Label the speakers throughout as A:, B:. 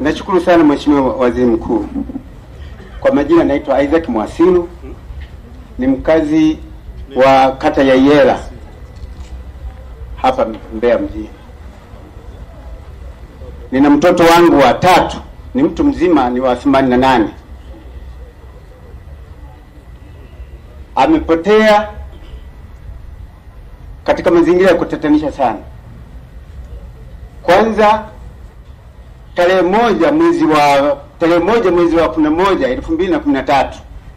A: Nashukuru sana Mheshimiwa Waziri Mkuu. Kwa majina naitwa Isaac Mwasilu, ni mkazi wa kata ya Iyela hapa Mbeya mjini. Nina mtoto wangu wa tatu, ni mtu mzima, ni wa themanini na nane. Amepotea katika mazingira ya kutatanisha sana. Kwanza tarehe moja mwezi wa tarehe moja mwezi wa kumi na moja elfu mbili na kumi na tatu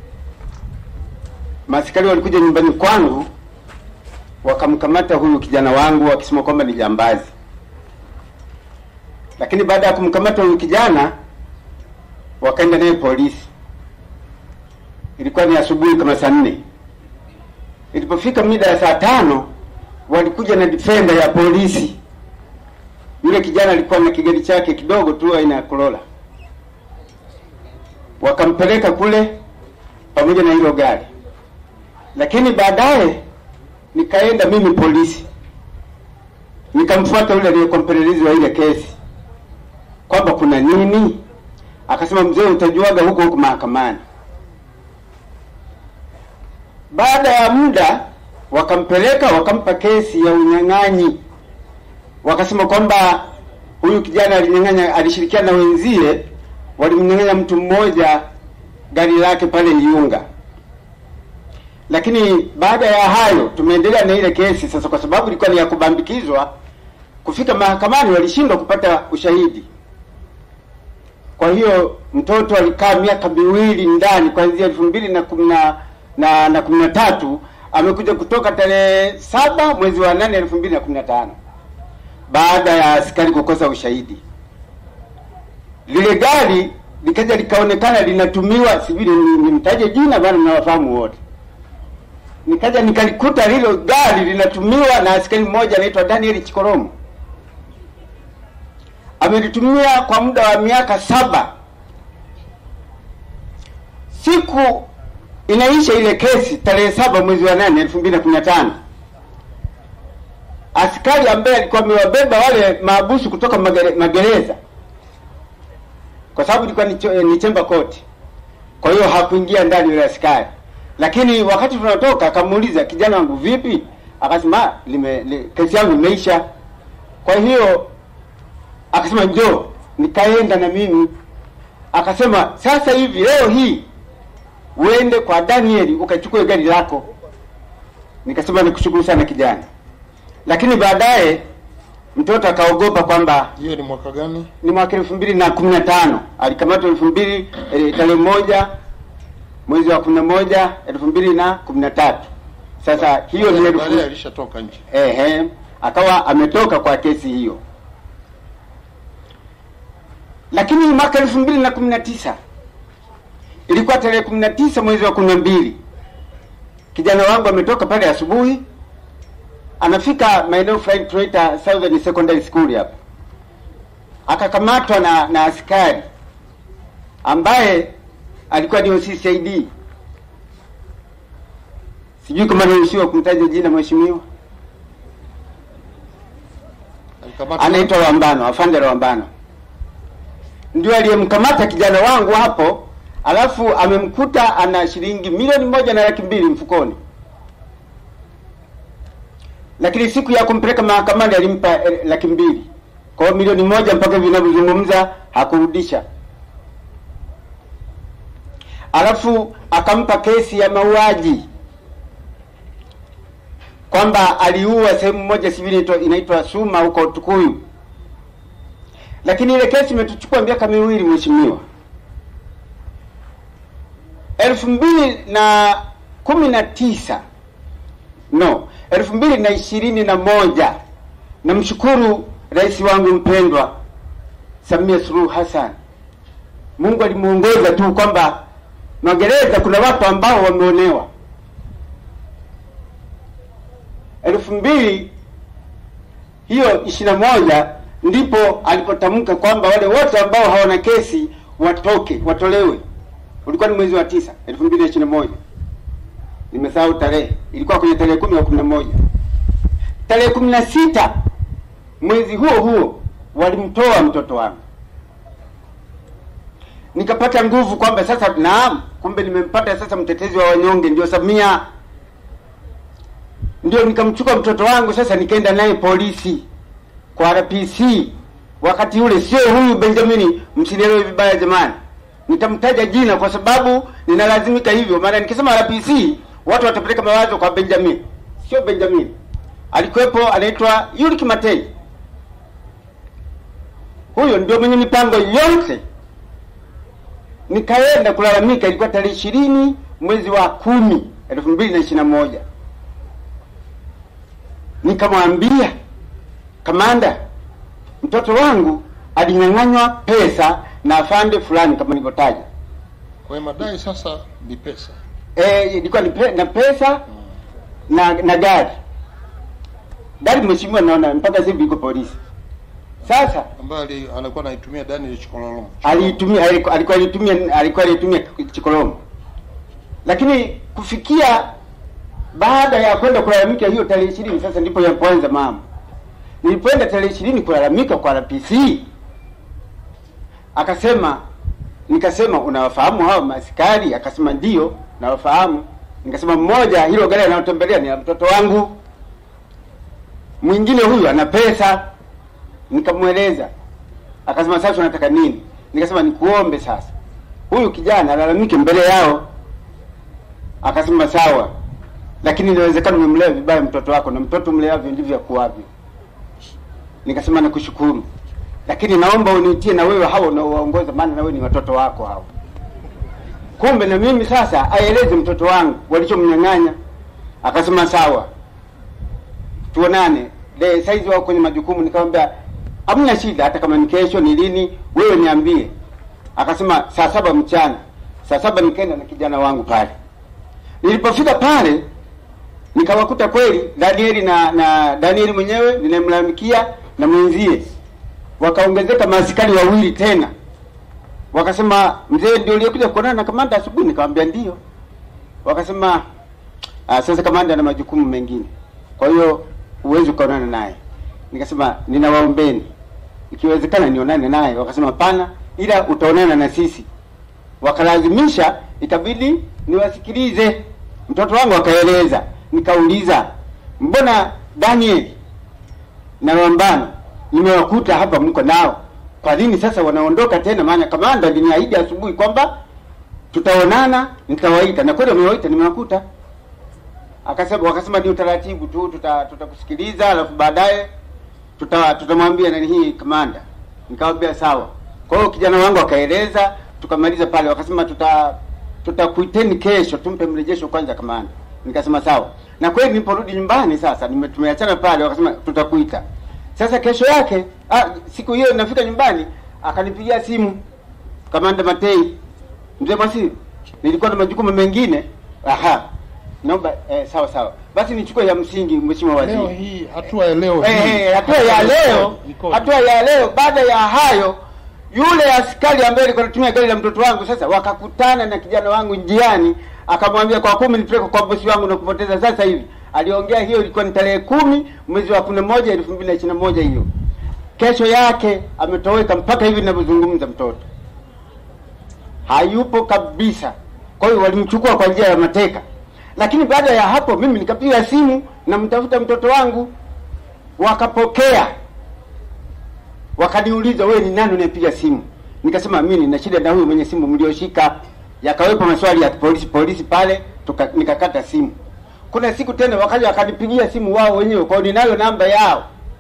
A: maaskari walikuja nyumbani kwangu wakamkamata huyu kijana wangu wakisema kwamba ni jambazi, lakini baada ya kumkamata huyu kijana wakaenda naye polisi. Ilikuwa ni asubuhi kama saa nne. Ilipofika mida ya saa tano walikuja na defender ya polisi. Yule kijana alikuwa na kigari chake kidogo tu aina ya Corolla, wakampeleka kule pamoja na hilo gari, lakini baadaye nikaenda mimi polisi, nikamfuata yule aliyekuwa mpelelezi wa ile kesi kwamba kuna nini. Akasema, mzee, utajuaga huko huko mahakamani. Baada ya muda wakampeleka wakampa kesi ya unyang'anyi, wakasema kwamba huyu kijana alinyang'anya, alishirikiana na wenzie, walimnyang'anya mtu mmoja gari lake pale Iunga. Lakini baada ya hayo tumeendelea na ile kesi sasa, kwa sababu ilikuwa ni ya kubambikizwa. Kufika mahakamani walishindwa kupata ushahidi. Kwa hiyo mtoto alikaa miaka miwili ndani kuanzia elfu mbili na kumi na na, na kumi na tatu amekuja kutoka tarehe saba mwezi wa nane elfu mbili na kumi na tano baada ya askari kukosa ushahidi. Lile gari likaja likaonekana linatumiwa, sijui nimtaje jina, bana mnawafahamu wote. Nikaja nikalikuta lilo gari linatumiwa na askari mmoja anaitwa Daniel Chikoromo, amelitumia kwa muda wa miaka saba. Siku inaisha ile kesi tarehe saba mwezi wa nane elfu mbili na kumi na tano askari ambaye alikuwa amewabeba wale maabusu kutoka magere, magereza kwa sababu ilikuwa ni, ni chemba koti, kwa hiyo hakuingia ndani yule askari. Lakini wakati tunatoka akamuuliza kijana wangu vipi, akasema lime, li, kesi yangu imeisha. Kwa hiyo akasema njoo, nikaenda na mimi. Akasema sasa hivi leo hii uende kwa Daniel ukachukue gari lako. Nikasema nikushukuru sana kijana, lakini baadaye mtoto akaogopa kwamba
B: Hiyo ni mwaka gani?
A: ni mwaka elfu mbili na kumi na tano alikamatwa elfu mbili eh, tarehe moja mwezi wa kumi na moja elfu mbili na kumi na tatu Sasa hiyo ni elfu
B: Baadaye alishatoka nje.
A: ehe, akawa ametoka kwa kesi hiyo, lakini mwaka elfu mbili na kumi na tisa ilikuwa tarehe kumi na tisa mwezi wa kumi na mbili kijana wangu ametoka pale asubuhi, anafika maeneo fulani tunaita Southern Secondary School hapa, akakamatwa na na askari ambaye alikuwa ni OCCID. Sijui kama naruhusiwa kumtaja jina mheshimiwa,
B: Alikamatwa
A: anaitwa Wambano, afande Wambano ndio aliyemkamata kijana wangu hapo, alafu amemkuta ana shilingi milioni moja na laki mbili mfukoni, lakini siku ya kumpeleka mahakamani alimpa eh, laki mbili. Kwa hiyo milioni moja mpaka hivi ninavyozungumza hakurudisha. Alafu akampa kesi ya mauaji kwamba aliua sehemu moja sivili inaitwa- inaitwa Suma huko Tukuyu lakini ile kesi imetuchukua miaka miwili mheshimiwa. elfu mbili na kumi na tisa no, elfu mbili na ishirini na moja namshukuru rais wangu mpendwa Samia Suluhu Hassan. Mungu alimuongoza tu kwamba magereza kuna watu ambao wameonewa. elfu mbili hiyo ishirini na moja ndipo alipotamka kwamba wale wote ambao hawana kesi watoke watolewe. Ulikuwa ni mwezi wa tisa elfu mbili na ishirini na moja nimesahau tarehe, ilikuwa kwenye tarehe kumi au kumi na moja tarehe kumi na sita mwezi huo huo walimtoa mtoto wangu. nikapata nguvu kwamba sasa naam, kumbe nimempata sasa mtetezi wa wanyonge, ndio Samia. Ndio nikamchukua mtoto wangu sasa, nikaenda naye polisi kwa RPC. Wakati ule sio huyu Benjamin, msinielewe vibaya jamani, nitamtaja jina kwa sababu ninalazimika hivyo, maana nikisema RPC watu watapeleka mawazo kwa Benjamin. Sio Benjamin, alikuwepo anaitwa Yuri Kimatei. Huyo ndio mwenye mipango yote nikaenda kulalamika, ilikuwa tarehe ishirini mwezi wa kumi elfu mbili na ishirini na moja. Nikamwambia kamanda, mtoto wangu alinyang'anywa pesa na afande fulani kama nilivyotaja.
B: Kwa hiyo madai sasa ni pesa.
A: Eh, ilikuwa ni pe, na pesa na na gari gari, mheshimiwa, naona mpaka sasa hivi iko polisi. Sasa
B: ambaye ali- anakuwa anaitumia Daniel Chikololo.
A: aliitumia aliku- alikuwa alitumia alikuwa alitumia Chikolomo, lakini kufikia baada ya kwenda kulalamika hiyo tarehe ishirini, sasa ndipo yapoanza mama. Nilipoenda tarehe ishirini kulalamika kwa RPC, akasema nikasema, unawafahamu hao maaskari? Akasema ndio nawafahamu. Nikasema mmoja, hilo gari anayotembelea ni la mtoto wangu, mwingine huyu ana pesa. Nikamweleza akasema sasa unataka nini? Nikasema nikuombe sasa, huyu kijana alalamike mbele yao. Akasema sawa, lakini inawezekana umemlea vibaya mtoto wako, na mtoto mleavyo ndivyo akuavyo. Nikasema nakushukuru, lakini naomba uniitie na wewe hao unaowaongoza, maana na wewe ni watoto wako hao. Kumbe na mimi sasa aeleze mtoto wangu walichomnyang'anya. Akasema sawa, tuonane de saizi wao kwenye majukumu. Nikamwambia hamna shida, hata kama ni kesho ni lini, wewe niambie. Akasema saa saba mchana. Saa saba nikaenda na kijana wangu pale. Nilipofika pale nikawakuta kweli Danieli na na Danieli mwenyewe ninamlalamikia na mwenzie, wakaongezeka maaskari wawili tena, wakasema mzee ndio uliokuja kuonana na kamanda asubuhi? Nikamwambia ndio. Wakasema ah, sasa kamanda ana majukumu mengine, kwa hiyo huwezi ukaonana naye. Nikasema ninawaombeni, ikiwezekana nionane naye. Wakasema hapana, ila utaonana na sisi. Wakalazimisha, ikabidi niwasikilize. Mtoto wangu akaeleza, nikauliza mbona Daniel na Rambano nimewakuta hapa mko nao, kwa nini sasa wanaondoka tena? Maana kamanda aliniahidi asubuhi kwamba tutaonana, nitawaita na kweli wamewaita, nimewakuta. Akasema wakasema ni utaratibu tu, tuta tutakusikiliza alafu baadaye tuta tutamwambia nani hii kamanda. Nikamwambia sawa. Kwa hiyo kijana wangu akaeleza, tukamaliza pale, wakasema tuta tutakuiteni kesho, tumpe mrejesho kwanza kamanda. Nikasema sawa, na kweli niliporudi nyumbani sasa, nime- tumeachana pale, wakasema tutakuita. Sasa kesho yake ah, siku hiyo nafika nyumbani, akanipigia simu kamanda Matei, mzee Mwasi, nilikuwa na majukumu mengine. Aha, naomba eh, sawa sawa, basi nichukue ya msingi, mheshimiwa waziri.
B: Leo hii hatua ya leo hii.
A: Eh, hatua ya leo,
B: Ikoje?
A: hatua ya leo. Baada ya hayo, yule askari ambaye alikuwa anatumia gari la mtoto wangu, sasa wakakutana na kijana wangu njiani, akamwambia kwa kumi nipeleke kwa bosi wangu na kupoteza sasa hivi. Aliongea hiyo, ilikuwa ni tarehe kumi mwezi wa kumi na moja elfu mbili na ishirini na moja hiyo. Kesho yake ametoweka mpaka hivi ninavyozungumza, mtoto hayupo kabisa. Kwa hiyo walimchukua kwa njia ya mateka, lakini baada ya hapo mimi nikapiga simu namtafuta mtoto wangu, wakapokea, wakaniuliza wewe ni nani unayepiga simu? Nikasema mimi nina shida na huyu mwenye simu mlioshika. Yakawepo maswali ya polisi polisi pale, tuka, nikakata simu. Kuna siku tena wakaja wakanipigia simu wao wenyewe, kwa hiyo ninayo namba yao,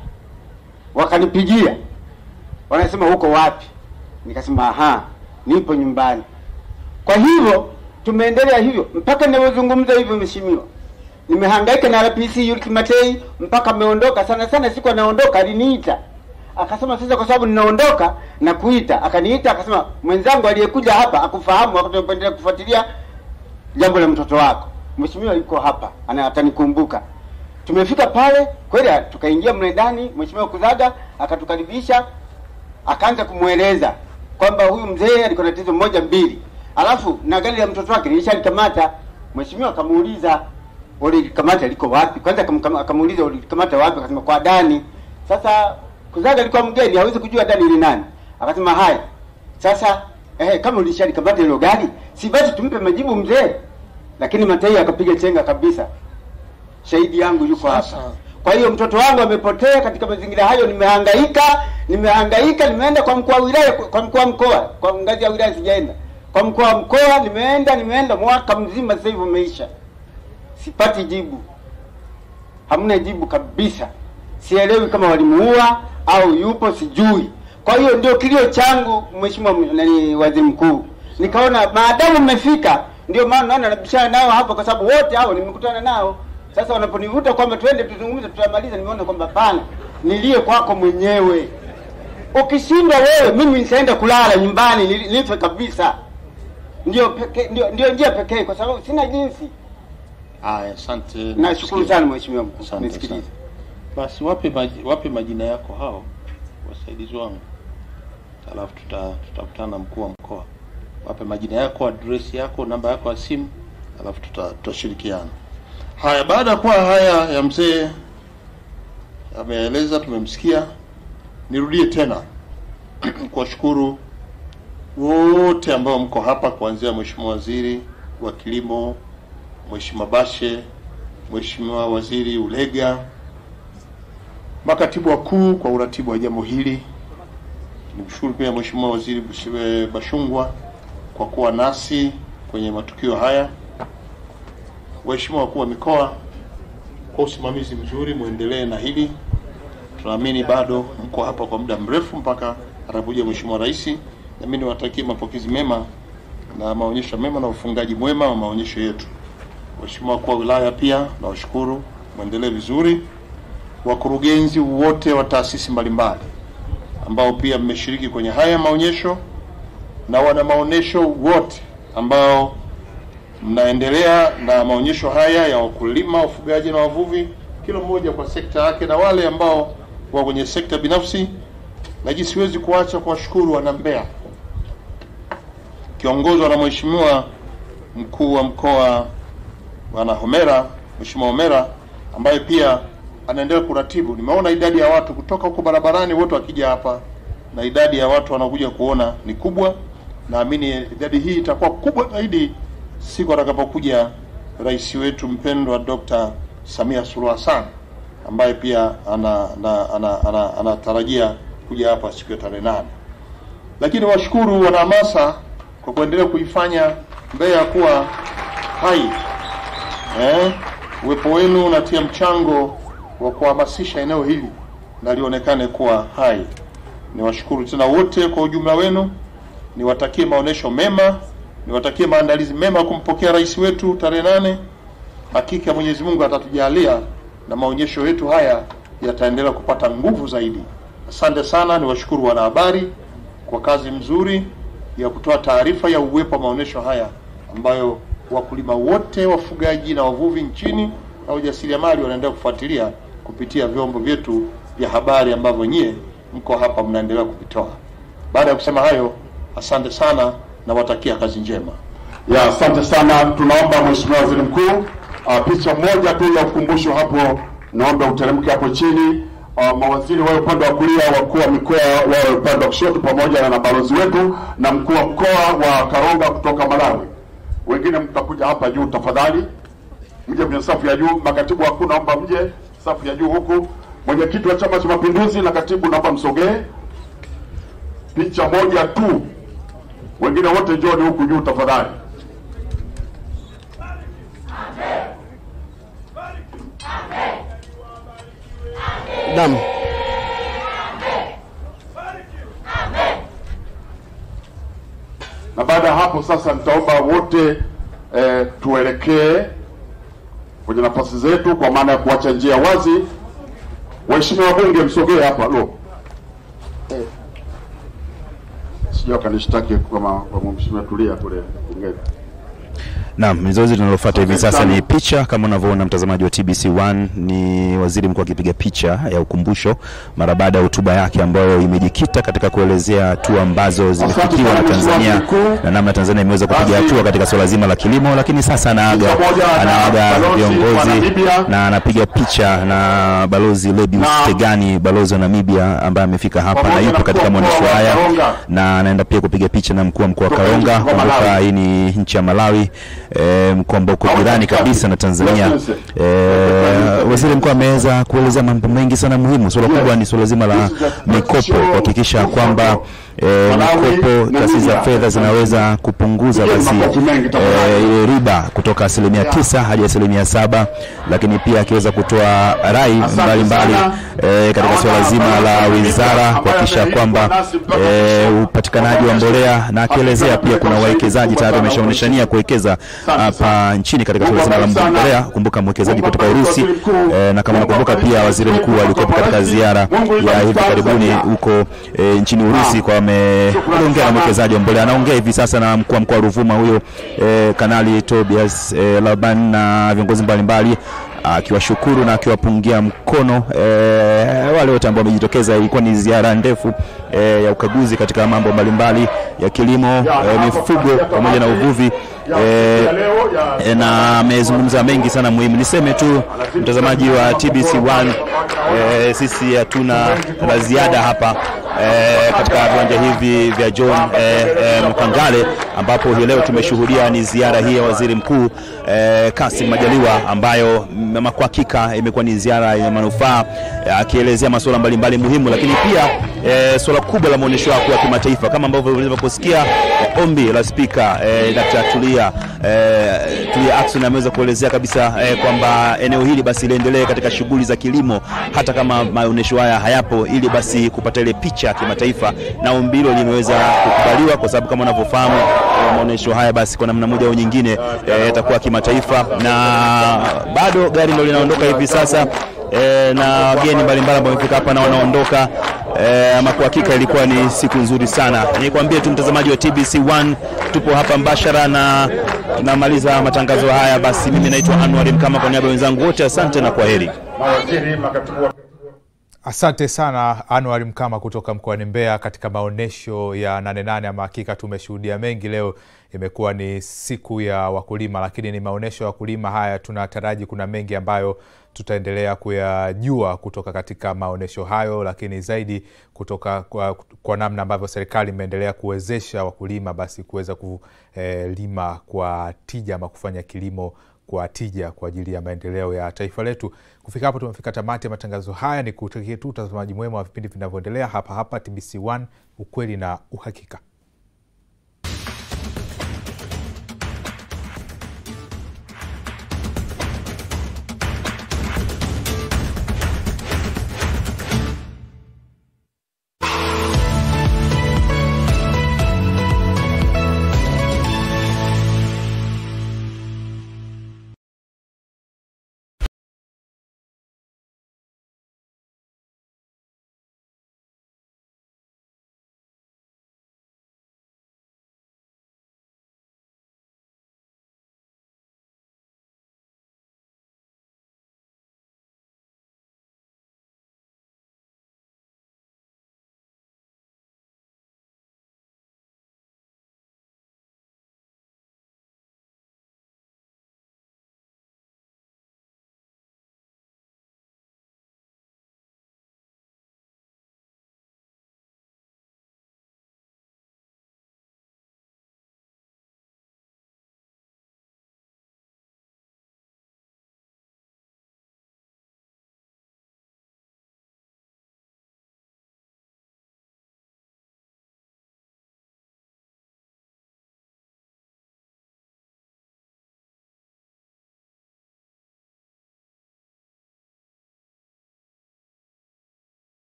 A: wakanipigia wanasema huko wapi? Nikasema aha, nipo nyumbani. Kwa hivyo tumeendelea hivyo mpaka ninavyozungumza hivyo, mheshimiwa, nimehangaika na RPC Yuri Kimatei mpaka ameondoka. Sana sana siku anaondoka aliniita akasema, sasa kwa sababu ninaondoka na kuita, akaniita akasema, mwenzangu aliyekuja hapa akufahamu, wakati tunaendelea kufuatilia jambo la mtoto wako, mheshimiwa yuko hapa, ana atanikumbuka. Tumefika pale kweli, tukaingia mle ndani, mheshimiwa Kuzaga akatukaribisha akaanza kumweleza kwamba huyu mzee alikuwa na tatizo moja mbili, alafu na gari la mtoto wake nilishalikamata. Mheshimiwa akamuuliza ulikamata liko wapi? Kwanza akamkama- akamuuliza ulikamata wapi? Akasema kwa Dani. Sasa Kuzaga alikuwa mgeni, hawezi kujua Dani ni nani. Akasema haya, sasa eh, kama ulishalikamata hilo gari, si basi tumpe majibu mzee. Lakini Matei akapiga chenga kabisa. Shahidi yangu yuko hapa.
B: Sasa.
A: Kwa hiyo mtoto wangu amepotea katika mazingira hayo, nimehangaika, nimehangaika, nimeenda kwa mkuu wa wilaya, kwa mkuu wa mkoa, kwa ngazi ya wilaya sijaenda, kwa mkuu wa mkoa nimeenda, nimeenda mwaka mzima, sasa hivi umeisha, sipati jibu, hamna jibu kabisa. Sielewi kama walimuua au yupo, sijui. Kwa hiyo ndio kilio changu, mheshimiwa m- nani, waziri mkuu. Nikaona maadamu mmefika, ndio maana naona nabishana nao hapa, kwa sababu wote hao nimekutana nao. Sasa wanaponivuta kwamba twende tuzungumze, tutamaliza, nimeona kwamba hapana, nilie kwako mwenyewe. Ukishindwa wewe, mimi nitaenda kulala nyumbani, nili- nife kabisa. Ndio pekee, ndio, ndio njia pekee, kwa sababu sina jinsi.
B: Haya, asante.
A: Nashukuru
B: Nasikia.
A: sana mheshimiwa mkuu,
B: Asante
A: nisikilize.
B: sana. Basi wape maji, wape majina yako hao wasaidizi wangu, alafu tuta tutakutana na mkuu wa mkoa. Wape majina yako, adresi yako, namba yako ya simu, alafu tuta tutashirikiana. Haya, baada ya kuwa haya ya mzee ameeleza, tumemsikia, nirudie tena kuwashukuru wote ambao mko hapa, kuanzia Mheshimiwa Waziri wa Kilimo, Mheshimiwa Bashe, Mheshimiwa Waziri Ulega, makatibu wakuu kwa uratibu wa jambo hili. Nimshukuru pia Mheshimiwa Waziri Busibe Bashungwa kwa kuwa nasi kwenye matukio haya. Waheshimiwa wakuu wa mikoa, kwa usimamizi mzuri, muendelee na hili. Tunaamini bado mko hapa kwa muda mrefu mpaka atakuja Mheshimiwa Rais. Nami niwatakie mapokezi mema na maonyesho mema na ufungaji mwema wa maonyesho yetu. Waheshimiwa wakuu wa wilaya pia nawashukuru, mwendelee vizuri. Wakurugenzi wote wa taasisi mbalimbali ambao pia mmeshiriki kwenye haya maonyesho na wana maonyesho wote ambao mnaendelea na maonyesho haya ya wakulima, wafugaji na wavuvi, kila mmoja kwa sekta yake, na wale ambao wa kwenye sekta binafsi, lakini siwezi kuacha kuwashukuru wana Mbeya kiongozwa na Mheshimiwa mkuu wa mkoa Bwana Homera, Mheshimiwa Homera ambaye pia anaendelea kuratibu. Nimeona idadi ya watu kutoka huko barabarani wote wakija hapa na idadi ya watu wanakuja kuona ni kubwa. Naamini idadi hii itakuwa kubwa zaidi siku atakapokuja rais wetu mpendwa Dr. Samia Suluhu Hassan ambaye pia ana ana- ana- ana- anatarajia kuja hapa siku ya tarehe nane. Lakini washukuru wanahamasa kwa kuendelea kuifanya Mbeya kuwa hai eh, uwepo wenu unatia mchango wa kuhamasisha eneo hili na lionekane kuwa hai. Niwashukuru tena wote kwa ujumla wenu, niwatakie maonesho mema, niwatakie maandalizi mema ya kumpokea rais wetu tarehe nane. Hakika Mwenyezi Mungu atatujalia na maonyesho yetu haya yataendelea kupata nguvu zaidi. Asante sana, niwashukuru wanahabari kwa kazi mzuri ya kutoa taarifa ya uwepo wa maonyesho haya ambayo wakulima wote, wafugaji na wavuvi nchini na wajasiriamali wanaendelea kufuatilia kupitia vyombo vyetu vya habari ambavyo nyie mko hapa mnaendelea kuvitoa. Baada ya kusema hayo, asante sana na watakia kazi njema.
C: Ya, asante sana. Tunaomba Mheshimiwa Waziri Mkuu, uh, picha moja tu ya ukumbusho hapo, naomba uteremke hapo chini. Uh, mawaziri wawe upande wa kulia, wakuu wa mikoa wawe upande wa kushoto, pamoja na balozi wetu na mkuu wa mkoa wa Karonga kutoka Malawi. Wengine mtakuja hapa juu tafadhali, mje kwenye safu ya juu. Makatibu wakuu naomba mje safu ya juu huku. Mwenyekiti wa Chama cha Mapinduzi na katibu naomba msogee, picha moja tu. Wengine wote njoni huku juu tafadhali.
D: Naam.
C: na baada ya hapo sasa nitaomba wote eh, tuelekee kwenye nafasi zetu kwa maana ya kuacha njia wazi. Waheshimiwa wabunge msogee hapa lo eh. sijui wakanishtaki kama kwa mheshimiwa Tulia kule bungeni.
E: Naam, zoezi linalofuata hivi sasa ni picha. Kama unavyoona mtazamaji wa TBC1, ni waziri mkuu akipiga picha ya ukumbusho mara baada ya hotuba yake ambayo imejikita katika kuelezea hatua ambazo zimefikiwa na Tanzania na namna Tanzania imeweza kupiga hatua katika suala zima la kilimo, lakini sasa anaaga anaaga viongozi na anapiga picha na balozi Lebius Tegani, balozi wa Namibia ambaye amefika hapa na yupo katika maonyesho haya, na anaenda pia kupiga picha na mkuu wa mkoa wa Karonga. Kumbuka hii ni nchi ya Malawi, e, mkoa ambao uko jirani kabisa na Tanzania. E, waziri mkuu ameweza kuelezea mambo mengi sana muhimu. Suala kubwa ni suala zima la mikopo, kuhakikisha kwamba e, mikopo, taasisi za fedha zinaweza kupunguza basi e, ile riba kutoka asilimia tisa hadi asilimia saba, lakini pia akiweza kutoa rai mbalimbali e, katika suala zima la wizara kuhakikisha kwamba e, upatikanaji wa mbolea na akielezea pia kuna wawekezaji tayari wameshaonyesha nia kuwekeza hapa nchini katika suala zima la mbolea. Kumbuka mwekezaji kutoka Urusi e, na kama nakumbuka pia waziri mkuu alikuwa katika ziara ya hivi karibuni huko e, nchini Urusi kwa ameongea na mwekezaji wa mbolea. Anaongea hivi sasa na mkuu wa mkoa wa Ruvuma huyo e, Kanali Tobias e, Laban na viongozi mbalimbali akiwashukuru na akiwapungia mkono e, wale wote ambao wamejitokeza. Ilikuwa ni ziara ndefu e, ya ukaguzi katika mambo mbalimbali ya kilimo e, mifugo pamoja na uvuvi e, e, na amezungumza mengi sana muhimu. Niseme tu mtazamaji wa TBC1 e, sisi hatuna la ziada hapa e, katika viwanja hivi vya John e, e, Mpangale ambapo hii leo tumeshuhudia ni ziara hii ya waziri mkuu e, Kassim Majaliwa ambayo ama kwa hakika imekuwa ni ziara yenye manufaa akielezea masuala mbalimbali muhimu, lakini pia e, suala kubwa la maonyesho yako ya kimataifa kama ambavyo ulivyoposikia e, ombi la spika e, Dr. Tulia e, Tulia Ackson ameweza kuelezea kabisa e, kwamba eneo hili basi liendelee katika shughuli za kilimo hata kama maonyesho haya hayapo, ili basi kupata ile picha ya kimataifa, na ombi hilo limeweza kukubaliwa kwa sababu kama unavyofahamu e, maonyesho haya basi kwa namna moja au nyingine yatakuwa e, kimataifa, na bado gari ndio linaondoka hivi sasa e, na wageni mbalimbali ambao wamefika hapa na wanaondoka. E, ama kwa hakika ilikuwa ni siku nzuri sana. Nikwambie tu mtazamaji wa TBC1, tupo hapa mbashara na tunamaliza matangazo haya. Basi mimi naitwa Anwar Mkama, kwa niaba ya wenzangu wote, asante na kwaheri.
F: Asante sana Anwar Mkama kutoka mkoani Mbeya katika maonyesho ya Nane Nane. Ama hakika tumeshuhudia mengi leo. Imekuwa ni siku ya wakulima, lakini ni maonyesho ya wakulima haya. Tunataraji kuna mengi ambayo tutaendelea kuyajua kutoka katika maonyesho hayo, lakini zaidi kutoka kwa, kwa namna ambavyo serikali imeendelea kuwezesha wakulima basi kuweza kulima kwa tija ama kufanya kilimo kwa tija kwa ajili ya maendeleo ya taifa letu. Kufika hapo, tumefika tamati ya matangazo haya. Ni kutakie tu utazamaji mwema wa vipindi vinavyoendelea hapa hapa TBC1, ukweli na uhakika.